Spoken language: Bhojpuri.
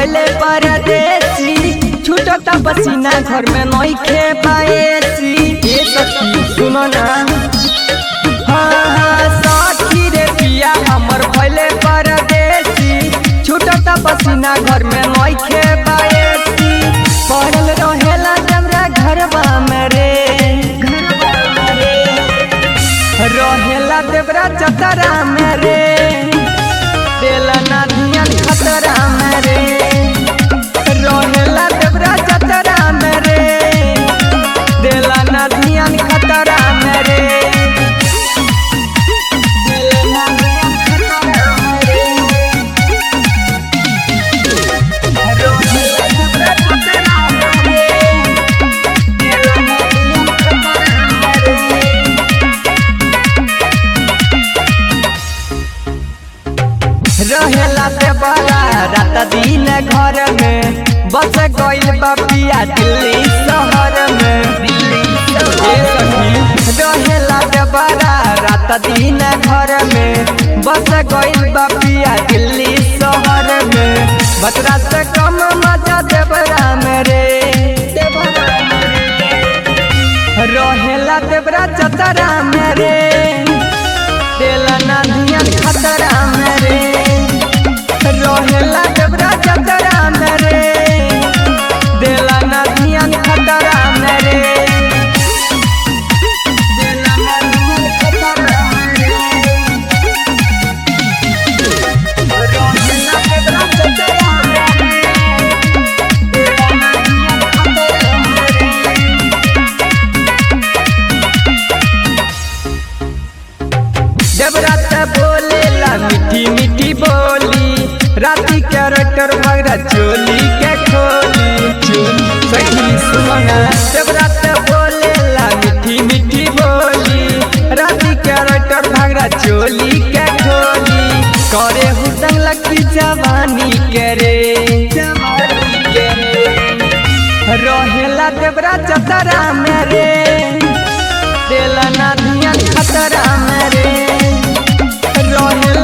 भैले परदेसी छूटता पसीना घर में नइखे पाएसी ए सखी सुनो ना हाँ हाँ सखी रे पिया हमर भैले परदेसी छूटता पसीना घर में नइखे पाएसी पड़ल रहेला जमरा घरवा में रे रहेला देवरा चतरा में रे देला ना धियान खतरा में रे रहेला देवरा चतरा में रे देला ना धियान खतरा में रे देला ना धियान खतरा में रे। रहेला देवरा चतरा में रे, देला ना धियान खतरा में रे। रहेला से बड़ा रात दिन घर में बस गइल बापिया दिल्ली शहर में ए सखी रहेला से बड़ा रात दिन घर में बस गइल बापिया दिल्ली शहर में बतरा से कम मजा देवरा में रे रहेला देवरा चतरा में रे देला ना धियान खतरा में रे रहेला देवरा चतरा में रे देला ना धियान खतरा में रे देला ना धियान खतरा में रे रहेला देवरा चतरा में रे देला ना धियान खतरा में रे जब रात बोलेला मीठी मीठी बोली राती कैरेक्टर भगरा चोली के खोली सखी सुमना जब रात बोलेला मीठी मीठी बोली राती कैरेक्टर भगरा चोली के खोली करे हुदंग लकी जवानी के रे जवानी के रे रहेला देवरा चतरा में रे देला ना धियान खतरा में रे रहेला